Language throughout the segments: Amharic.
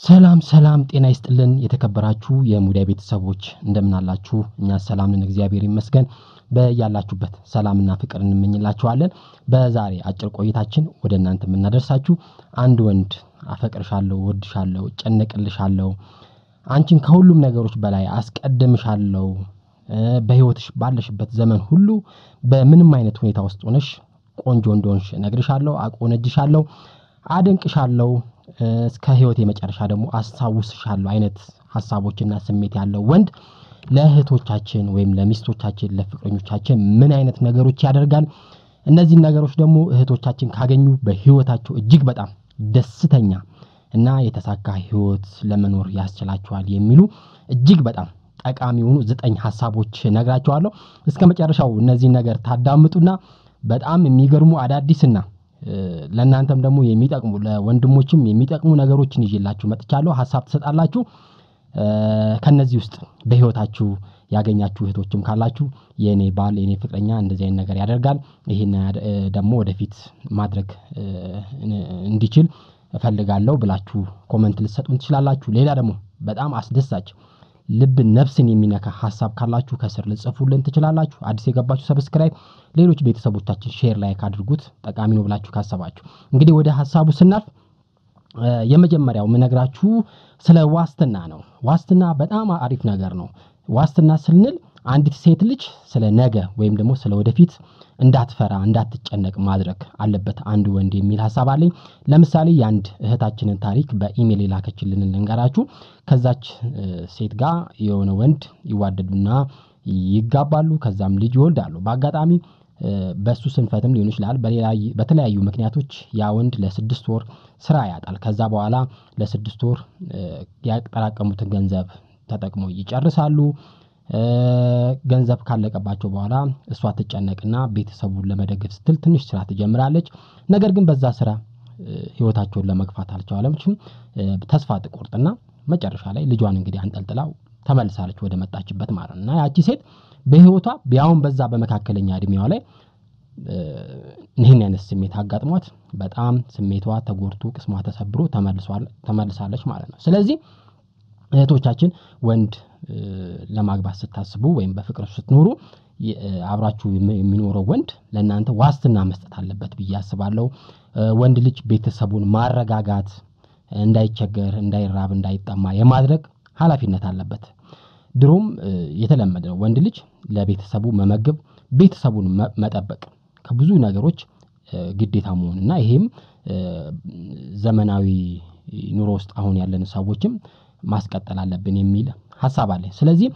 ሰላም ሰላም ጤና ይስጥልን የተከበራችሁ የሙዳይ ቤተሰቦች እንደምን አላችሁ? እኛ ሰላም ነን፣ እግዚአብሔር ይመስገን። በያላችሁበት ሰላምና ፍቅር እንመኝላችኋለን። በዛሬ አጭር ቆይታችን ወደ እናንተ የምናደርሳችሁ አንድ ወንድ አፈቅርሻለሁ፣ ወድሻለሁ፣ ጨነቅልሻለሁ፣ አንቺን ከሁሉም ነገሮች በላይ አስቀድምሻለሁ፣ በህይወትሽ ባለሽበት ዘመን ሁሉ በምንም አይነት ሁኔታ ውስጥ ሆነሽ ቆንጆ እንደሆንሽ እነግርሻለሁ፣ አቆነጅሻለሁ፣ አደንቅሻለሁ እስከ ህይወት የመጨረሻ ደግሞ አስታውስሻለሁ አይነት ሀሳቦችና ስሜት ያለው ወንድ ለእህቶቻችን ወይም ለሚስቶቻችን ለፍቅረኞቻችን ምን አይነት ነገሮች ያደርጋል? እነዚህን ነገሮች ደግሞ እህቶቻችን ካገኙ በህይወታቸው እጅግ በጣም ደስተኛ እና የተሳካ ህይወት ለመኖር ያስችላቸዋል የሚሉ እጅግ በጣም ጠቃሚ የሆኑ ዘጠኝ ሀሳቦች ነግራቸዋለሁ። እስከ መጨረሻው እነዚህን ነገር ታዳምጡና በጣም የሚገርሙ አዳዲስና ለእናንተም ደግሞ የሚጠቅሙ ለወንድሞችም የሚጠቅሙ ነገሮችን ይዤላችሁ መጥቻለሁ። ሀሳብ ትሰጣላችሁ። ከነዚህ ውስጥ በህይወታችሁ ያገኛችሁ እህቶችም ካላችሁ የእኔ ባል የእኔ ፍቅረኛ እንደዚህ አይነት ነገር ያደርጋል፣ ይሄን ደግሞ ወደፊት ማድረግ እንዲችል እፈልጋለሁ ብላችሁ ኮመንት ልትሰጡን ትችላላችሁ። ሌላ ደግሞ በጣም አስደሳች ልብ ነፍስን የሚነካ ሀሳብ ካላችሁ ከስር ልጽፉልን ትችላላችሁ። አዲስ የገባችሁ ሰብስክራይብ፣ ሌሎች ቤተሰቦቻችን ሼር ላይክ አድርጉት ጠቃሚ ነው ብላችሁ ካሰባችሁ። እንግዲህ ወደ ሀሳቡ ስናልፍ የመጀመሪያው የምነግራችሁ ስለ ዋስትና ነው። ዋስትና በጣም አሪፍ ነገር ነው። ዋስትና ስንል አንዲት ሴት ልጅ ስለ ነገ ወይም ደግሞ ስለ ወደፊት እንዳትፈራ እንዳትጨነቅ ማድረግ አለበት አንድ ወንድ የሚል ሀሳብ አለኝ። ለምሳሌ የአንድ እህታችንን ታሪክ በኢሜል የላከችልን ልንገራችሁ። ከዛች ሴት ጋር የሆነ ወንድ ይዋደዱና ይጋባሉ። ከዛም ልጅ ይወልዳሉ። በአጋጣሚ በእሱ ስንፈትም ሊሆን ይችላል። በተለያዩ ምክንያቶች ያ ወንድ ለስድስት ወር ስራ ያጣል። ከዛ በኋላ ለስድስት ወር ያጠራቀሙትን ገንዘብ ተጠቅመው ይጨርሳሉ። ገንዘብ ካለቀባቸው በኋላ እሷ ትጨነቅና ቤተሰቡን ለመደገፍ ስትል ትንሽ ስራ ትጀምራለች። ነገር ግን በዛ ስራ ህይወታቸውን ለመግፋት አልቻለችም። ተስፋ ትቆርጥና መጨረሻ ላይ ልጇን እንግዲህ አንጠልጥላው ተመልሳለች ወደ መጣችበት ማለት ነው። እና ያቺ ሴት በህይወቷ ቢያውን በዛ በመካከለኛ እድሜዋ ላይ ይህን አይነት ስሜት አጋጥሟት በጣም ስሜቷ ተጎድቶ ቅስሟ ተሰብሮ ተመልሳለች ማለት ነው። ስለዚህ እህቶቻችን ወንድ ለማግባት ስታስቡ ወይም በፍቅር ስትኖሩ አብራችሁ የሚኖረው ወንድ ለእናንተ ዋስትና መስጠት አለበት ብዬ አስባለሁ። ወንድ ልጅ ቤተሰቡን ማረጋጋት፣ እንዳይቸገር፣ እንዳይራብ፣ እንዳይጠማ የማድረግ ኃላፊነት አለበት። ድሮም የተለመደ ነው። ወንድ ልጅ ለቤተሰቡ መመገብ፣ ቤተሰቡን መጠበቅ ከብዙ ነገሮች ግዴታ መሆን እና ይሄም ዘመናዊ ኑሮ ውስጥ አሁን ያለን ሰዎችም ማስቀጠል አለብን የሚል ሀሳብ አለኝ። ስለዚህ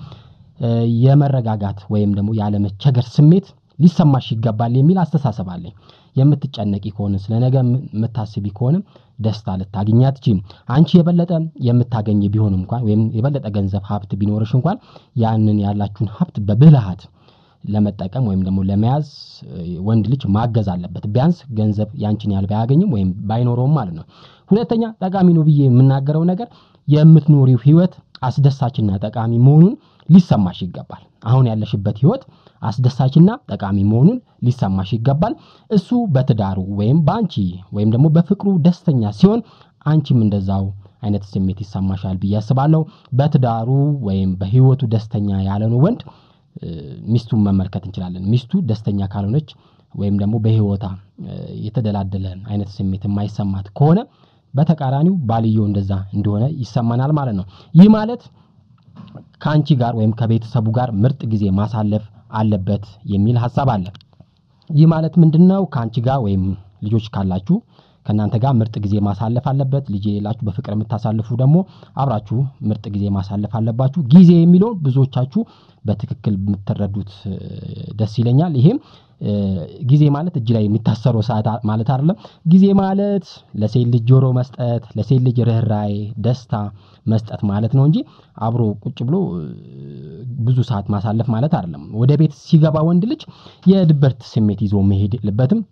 የመረጋጋት ወይም ደግሞ ያለመቸገር ስሜት ሊሰማሽ ይገባል የሚል አስተሳሰብ አለኝ። የምትጨነቂ ከሆነ ስለ ነገ የምታስቢ ከሆነ ደስታ ልታገኝ አትችይም። አንቺ የበለጠ የምታገኝ ቢሆን እንኳን ወይም የበለጠ ገንዘብ ሀብት ቢኖርሽ እንኳን ያንን ያላችሁን ሀብት በብልሃት ለመጠቀም ወይም ደግሞ ለመያዝ ወንድ ልጅ ማገዝ አለበት። ቢያንስ ገንዘብ ያንቺን ያህል ባያገኝም ወይም ባይኖረውም ማለት ነው። ሁለተኛ ጠቃሚ ነው ብዬ የምናገረው ነገር የምትኖሪው ህይወት አስደሳችና ጠቃሚ መሆኑን ሊሰማሽ ይገባል። አሁን ያለሽበት ህይወት አስደሳችና ጠቃሚ መሆኑን ሊሰማሽ ይገባል። እሱ በትዳሩ ወይም በአንቺ ወይም ደግሞ በፍቅሩ ደስተኛ ሲሆን አንቺም እንደዛው አይነት ስሜት ይሰማሻል ብዬ አስባለሁ። በትዳሩ ወይም በህይወቱ ደስተኛ ያልሆነ ወንድ ሚስቱን መመልከት እንችላለን። ሚስቱ ደስተኛ ካልሆነች ወይም ደግሞ በህይወታ የተደላደለ አይነት ስሜት የማይሰማት ከሆነ በተቃራኒው ባልየው እንደዛ እንደሆነ ይሰማናል ማለት ነው። ይህ ማለት ከአንቺ ጋር ወይም ከቤተሰቡ ጋር ምርጥ ጊዜ ማሳለፍ አለበት የሚል ሀሳብ አለ። ይህ ማለት ምንድነው? ከአንቺ ጋር ወይም ልጆች ካላችሁ ከእናንተ ጋር ምርጥ ጊዜ ማሳለፍ አለበት። ልጅ የሌላችሁ በፍቅር የምታሳልፉ ደግሞ አብራችሁ ምርጥ ጊዜ ማሳለፍ አለባችሁ። ጊዜ የሚለውን ብዙዎቻችሁ በትክክል የምትረዱት ደስ ይለኛል። ይሄም ጊዜ ማለት እጅ ላይ የሚታሰረው ሰዓት ማለት አይደለም። ጊዜ ማለት ለሴት ልጅ ጆሮ መስጠት፣ ለሴት ልጅ ርኅራኄ፣ ደስታ መስጠት ማለት ነው እንጂ አብሮ ቁጭ ብሎ ብዙ ሰዓት ማሳለፍ ማለት አይደለም። ወደ ቤት ሲገባ ወንድ ልጅ የድብርት ስሜት ይዞ መሄድ የለበትም።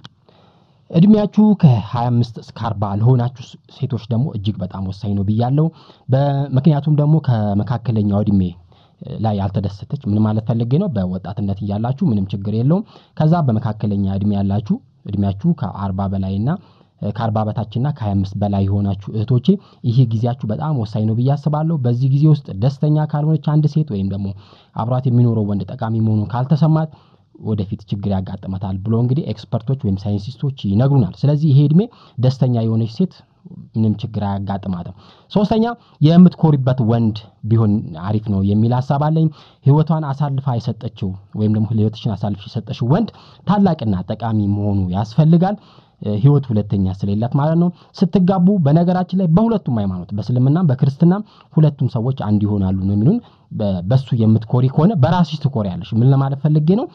እድሜያችሁ ከ25 እስከ 40 ለሆናችሁ ሴቶች ደግሞ እጅግ በጣም ወሳኝ ነው ብያለሁ። ምክንያቱም ደግሞ ከመካከለኛው እድሜ ላይ ያልተደሰተች ምን ማለት ፈልጌ ነው? በወጣትነት እያላችሁ ምንም ችግር የለውም። ከዛ በመካከለኛ እድሜ ያላችሁ እድሜያችሁ ከአርባ በላይ እና ከአርባ በታችና ከሀያ አምስት በላይ የሆናችሁ እህቶቼ ይህ ጊዜያችሁ በጣም ወሳኝ ነው ብዬ አስባለሁ። በዚህ ጊዜ ውስጥ ደስተኛ ካልሆነች አንድ ሴት ወይም ደግሞ አብሯት የሚኖረው ወንድ ጠቃሚ መሆኑን ካልተሰማት ወደፊት ችግር ያጋጥመታል ብሎ እንግዲህ ኤክስፐርቶች ወይም ሳይንቲስቶች ይነግሩናል። ስለዚህ ይሄ እድሜ ደስተኛ የሆነች ሴት ምንም ችግር አያጋጥማትም። ሶስተኛ የምትኮሪበት ወንድ ቢሆን አሪፍ ነው የሚል ሀሳብ አለኝ። ህይወቷን አሳልፋ የሰጠችው ወይም ደግሞ ህይወትሽን አሳልፍ የሰጠችው ወንድ ታላቅና ጠቃሚ መሆኑ ያስፈልጋል። ህይወት ሁለተኛ ስለሌላት ማለት ነው። ስትጋቡ በነገራችን ላይ በሁለቱም ሃይማኖት በእስልምናም በክርስትናም ሁለቱም ሰዎች አንድ ይሆናሉ ነው የሚሉን። በሱ የምትኮሪ ከሆነ በራስሽ ትኮሪያለሽ። ምን ለማለት ፈልጌ ነው?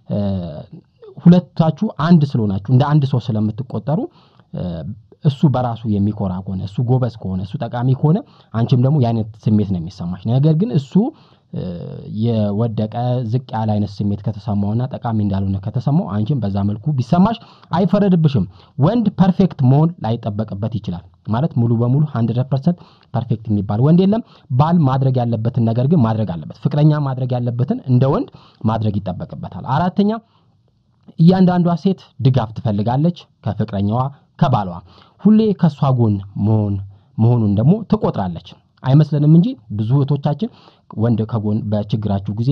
ሁለታችሁ አንድ ስለሆናችሁ እንደ አንድ ሰው ስለምትቆጠሩ እሱ በራሱ የሚኮራ ከሆነ እሱ ጎበዝ ከሆነ እሱ ጠቃሚ ከሆነ አንቺም ደግሞ የአይነት ስሜት ነው የሚሰማሽ። ነገር ግን እሱ የወደቀ ዝቅ ያለ አይነት ስሜት ከተሰማውና ጠቃሚ እንዳልሆነ ከተሰማው አንቺም በዛ መልኩ ቢሰማሽ አይፈረድብሽም። ወንድ ፐርፌክት መሆን ላይጠበቅበት ይችላል። ማለት ሙሉ በሙሉ ሀንድረድ ፐርሰንት ፐርፌክት የሚባል ወንድ የለም። ባል ማድረግ ያለበትን ነገር ግን ማድረግ አለበት። ፍቅረኛ ማድረግ ያለበትን እንደ ወንድ ማድረግ ይጠበቅበታል። አራተኛ እያንዳንዷ ሴት ድጋፍ ትፈልጋለች ከፍቅረኛዋ ከባሏ ሁሌ ከእሷ ጎን መሆን መሆኑን ደግሞ ትቆጥራለች። አይመስለንም እንጂ ብዙ እህቶቻችን ወንድ ከጎን በችግራችሁ ጊዜ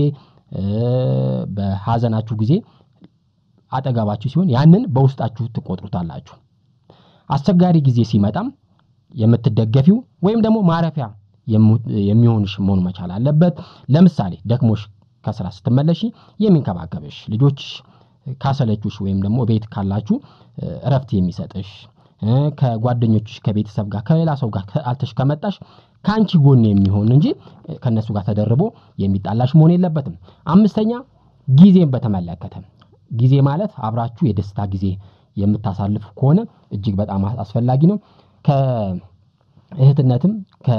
በሀዘናችሁ ጊዜ አጠገባችሁ ሲሆን ያንን በውስጣችሁ ትቆጥሩታላችሁ። አስቸጋሪ ጊዜ ሲመጣም የምትደገፊው ወይም ደግሞ ማረፊያ የሚሆንሽ መሆን መቻል አለበት። ለምሳሌ ደክሞሽ ከስራ ስትመለሺ የሚንከባከብሽ ልጆችሽ ካሰለቹሽ ወይም ደግሞ ቤት ካላችሁ እረፍት የሚሰጥሽ ከጓደኞችሽ ከቤተሰብ ጋር ከሌላ ሰው ጋር አልተሽ ከመጣሽ ከአንቺ ጎን የሚሆን እንጂ ከእነሱ ጋር ተደርቦ የሚጣላሽ መሆን የለበትም። አምስተኛ ጊዜን በተመለከተ ጊዜ ማለት አብራችሁ የደስታ ጊዜ የምታሳልፉ ከሆነ እጅግ በጣም አስፈላጊ ነው። ከእህትነትም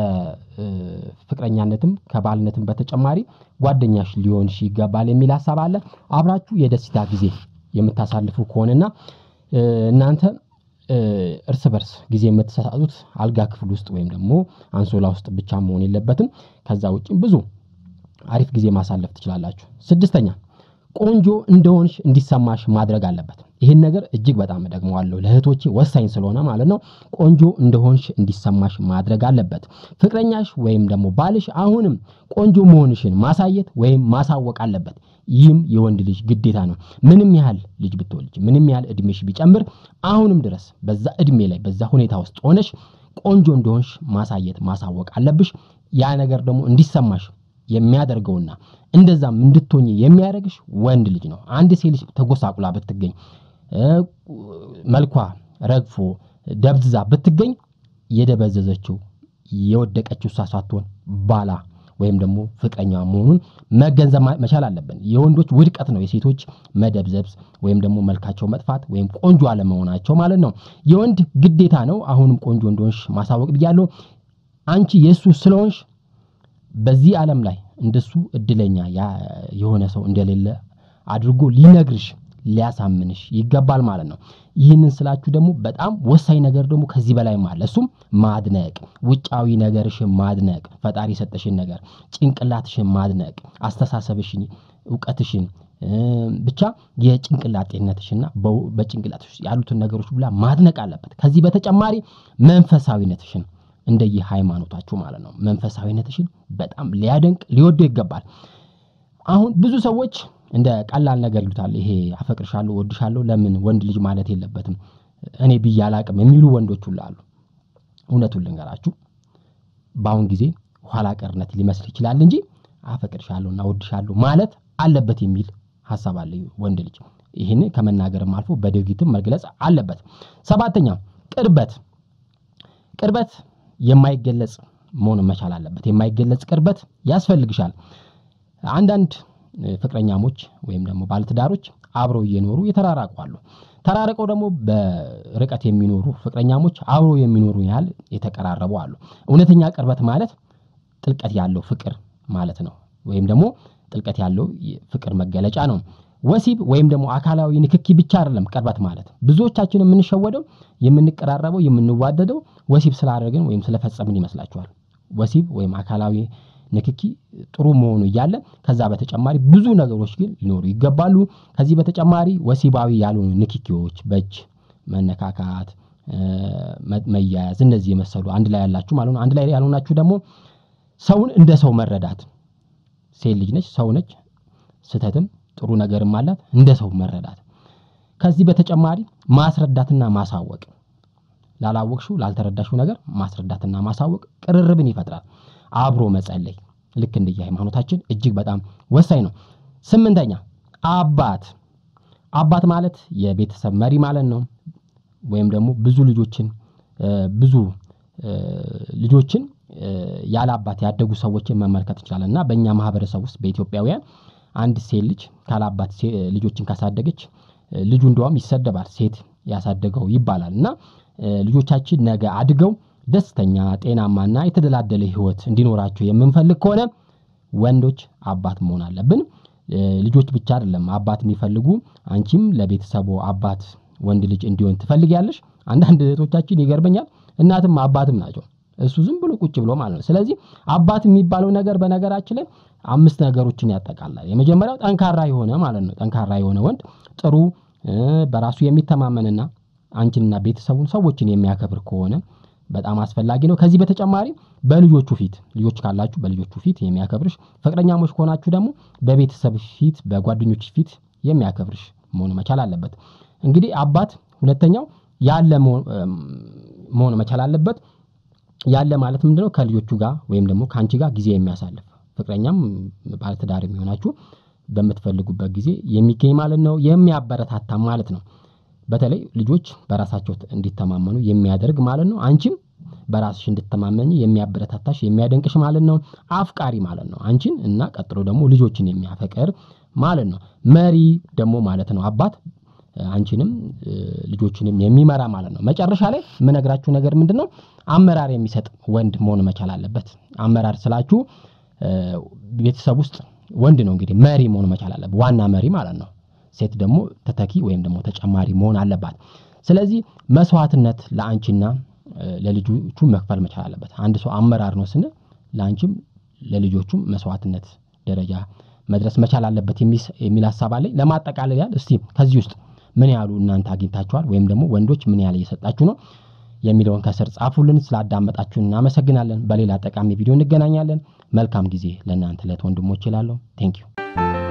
ከፍቅረኛነትም ከባልነትም በተጨማሪ ጓደኛሽ ሊሆንሽ ይገባል የሚል ሀሳብ አለ። አብራችሁ የደስታ ጊዜ የምታሳልፉ ከሆነና እናንተ እርስ በርስ ጊዜ የምትሰጣጡት አልጋ ክፍል ውስጥ ወይም ደግሞ አንሶላ ውስጥ ብቻ መሆን የለበትም። ከዛ ውጪ ብዙ አሪፍ ጊዜ ማሳለፍ ትችላላችሁ። ስድስተኛ ቆንጆ እንደሆንሽ እንዲሰማሽ ማድረግ አለበት። ይህን ነገር እጅግ በጣም እደግመዋለሁ ለእህቶቼ ወሳኝ ስለሆነ ማለት ነው። ቆንጆ እንደሆንሽ እንዲሰማሽ ማድረግ አለበት። ፍቅረኛሽ ወይም ደግሞ ባልሽ አሁንም ቆንጆ መሆንሽን ማሳየት ወይም ማሳወቅ አለበት። ይህም የወንድ ልጅ ግዴታ ነው። ምንም ያህል ልጅ ብትወልጅ፣ ምንም ያህል እድሜሽ ቢጨምር፣ አሁንም ድረስ በዛ እድሜ ላይ በዛ ሁኔታ ውስጥ ሆነሽ ቆንጆ እንደሆንሽ ማሳየት ማሳወቅ አለብሽ። ያ ነገር ደግሞ እንዲሰማሽ የሚያደርገውና እንደዛም እንድትሆኝ የሚያደርግሽ ወንድ ልጅ ነው። አንድ ሴት ልጅ ተጎሳቁላ ብትገኝ መልኳ ረግፎ ደብዝዛ ብትገኝ የደበዘዘችው የወደቀችው እሷ ሳትሆን ባላ ወይም ደግሞ ፍቅረኛ መሆኑን መገንዘብ መቻል አለብን። የወንዶች ውድቀት ነው የሴቶች መደብዘብ ወይም ደግሞ መልካቸው መጥፋት ወይም ቆንጆ አለመሆናቸው ማለት ነው። የወንድ ግዴታ ነው። አሁንም ቆንጆ እንደሆንሽ ማሳወቅ ብያለሁ። አንቺ የእሱ ስለሆንሽ በዚህ ዓለም ላይ እንደሱ እድለኛ የሆነ ሰው እንደሌለ አድርጎ ሊነግርሽ ሊያሳምንሽ ይገባል ማለት ነው። ይህንን ስላችሁ ደግሞ በጣም ወሳኝ ነገር ደግሞ ከዚህ በላይም አለ። እሱም ማድነቅ፣ ውጫዊ ነገርሽን ማድነቅ፣ ፈጣሪ የሰጠሽን ነገር፣ ጭንቅላትሽን ማድነቅ፣ አስተሳሰብሽን፣ እውቀትሽን ብቻ የጭንቅላት ጤንነትሽና በጭንቅላትሽ ያሉትን ነገሮች ብላ ማድነቅ አለበት። ከዚህ በተጨማሪ መንፈሳዊነትሽን እንደየ ሃይማኖታችሁ ማለት ነው። መንፈሳዊነትሽን በጣም ሊያደንቅ ሊወደው ይገባል። አሁን ብዙ ሰዎች እንደ ቀላል ነገር ይሉታል። ይሄ አፈቅርሻለሁ፣ እወድሻለሁ ለምን ወንድ ልጅ ማለት የለበትም እኔ ብዬ አላቅም የሚሉ ወንዶች ሁሉ አሉ። እውነቱን ልንገራችሁ በአሁን ጊዜ ኋላ ቀርነት ሊመስል ይችላል እንጂ አፈቅርሻለሁና እወድሻለሁ ማለት አለበት የሚል ሀሳብ አለ ወንድ ልጅ። ይህን ከመናገርም አልፎ በድርጊትም መግለጽ አለበት። ሰባተኛ ቅርበት ቅርበት የማይገለጽ መሆን መቻል አለበት። የማይገለጽ ቅርበት ያስፈልግሻል። አንዳንድ ፍቅረኛሞች ወይም ደግሞ ባለትዳሮች አብረው እየኖሩ የተራራቁ አሉ። ተራርቀው ደግሞ በርቀት የሚኖሩ ፍቅረኛሞች አብረው የሚኖሩ ያህል የተቀራረቡ አሉ። እውነተኛ ቅርበት ማለት ጥልቀት ያለው ፍቅር ማለት ነው። ወይም ደግሞ ጥልቀት ያለው ፍቅር መገለጫ ነው። ወሲብ ወይም ደግሞ አካላዊ ንክኪ ብቻ አይደለም ቅርበት ማለት። ብዙዎቻችን የምንሸወደው የምንቀራረበው የምንዋደደው ወሲብ ስላደረግን ወይም ስለፈጸምን ይመስላችኋል። ወሲብ ወይም አካላዊ ንክኪ ጥሩ መሆኑ እያለ ከዛ በተጨማሪ ብዙ ነገሮች ግን ሊኖሩ ይገባሉ። ከዚህ በተጨማሪ ወሲባዊ ያልሆኑ ንክኪዎች በእጅ መነካካት፣ መያያዝ እነዚህ የመሰሉ አንድ ላይ ያላችሁ ማለት ነው። አንድ ላይ ያልሆናችሁ ደግሞ ሰውን እንደ ሰው መረዳት ሴት ልጅ ነች፣ ሰው ነች፣ ስህተትም ጥሩ ነገርም አላት። እንደ ሰው መረዳት። ከዚህ በተጨማሪ ማስረዳትና ማሳወቅ ላላወቅሽው ላልተረዳሽው ነገር ማስረዳትና ማሳወቅ ቅርርብን ይፈጥራል። አብሮ መጸለይ ልክ እንደየ ሃይማኖታችን እጅግ በጣም ወሳኝ ነው። ስምንተኛ አባት አባት ማለት የቤተሰብ መሪ ማለት ነው። ወይም ደግሞ ብዙ ልጆችን ብዙ ልጆችን ያለ አባት ያደጉ ሰዎችን መመልከት እንችላለን እና በእኛ ማህበረሰብ ውስጥ በኢትዮጵያውያን አንድ ሴት ልጅ ካለ አባት ልጆችን ካሳደገች ልጁ እንደውም ይሰደባል፣ ሴት ያሳደገው ይባላል እና ልጆቻችን ነገ አድገው ደስተኛ ጤናማና የተደላደለ ህይወት እንዲኖራቸው የምንፈልግ ከሆነ ወንዶች አባት መሆን አለብን። ልጆች ብቻ አይደለም አባት የሚፈልጉ አንቺም ለቤተሰቡ አባት ወንድ ልጅ እንዲሆን ትፈልጊያለሽ። አንዳንድ እህቶቻችን ይገርመኛል እናትም አባትም ናቸው። እሱ ዝም ብሎ ቁጭ ብሎ ማለት ነው። ስለዚህ አባት የሚባለው ነገር በነገራችን ላይ አምስት ነገሮችን ያጠቃላል። የመጀመሪያው ጠንካራ የሆነ ማለት ነው። ጠንካራ የሆነ ወንድ ጥሩ በራሱ የሚተማመንና አንቺንና ቤተሰቡን ሰዎችን የሚያከብር ከሆነ በጣም አስፈላጊ ነው። ከዚህ በተጨማሪ በልጆቹ ፊት ልጆች ካላችሁ በልጆቹ ፊት የሚያከብርሽ፣ ፍቅረኛሞች ከሆናችሁ ደግሞ በቤተሰብ ፊት በጓደኞች ፊት የሚያከብርሽ መሆን መቻል አለበት። እንግዲህ አባት ሁለተኛው ያለ መሆን መቻል አለበት። ያለ ማለት ምንድነው? ከልጆቹ ጋር ወይም ደግሞ ከአንቺ ጋር ጊዜ የሚያሳልፍ ፍቅረኛም ባለትዳር የሚሆናችሁ በምትፈልጉበት ጊዜ የሚገኝ ማለት ነው። የሚያበረታታ ማለት ነው። በተለይ ልጆች በራሳቸው እንዲተማመኑ የሚያደርግ ማለት ነው። አንቺም በራስሽ እንድትተማመኝ የሚያበረታታሽ የሚያደንቅሽ ማለት ነው። አፍቃሪ ማለት ነው። አንቺን እና ቀጥሎ ደግሞ ልጆችን የሚያፈቅር ማለት ነው። መሪ ደግሞ ማለት ነው። አባት አንቺንም ልጆችንም የሚመራ ማለት ነው። መጨረሻ ላይ የምነግራችሁ ነገር ምንድነው? አመራር የሚሰጥ ወንድ መሆን መቻል አለበት። አመራር ስላችሁ ቤተሰብ ውስጥ ወንድ ነው እንግዲህ መሪ መሆን መቻል አለበት። ዋና መሪ ማለት ነው። ሴት ደግሞ ተተኪ ወይም ደግሞ ተጨማሪ መሆን አለባት። ስለዚህ መስዋዕትነት ለአንቺና ለልጆቹ መክፈል መቻል አለበት። አንድ ሰው አመራር ነው ስንል ለአንቺም ለልጆቹም መስዋዕትነት ደረጃ መድረስ መቻል አለበት የሚል ሀሳብ አለኝ። ለማጠቃለል ያህል እስቲ ከዚህ ውስጥ ምን ያህሉ እናንተ አግኝታችኋል ወይም ደግሞ ወንዶች ምን ያህል እየሰጣችሁ ነው የሚለውን ከስር ጻፉልን። ስላዳመጣችሁን እናመሰግናለን። በሌላ ጠቃሚ ቪዲዮ እንገናኛለን። መልካም ጊዜ ለእናንተ ለት ወንድሞች ይላለሁ። ቴንኪዩ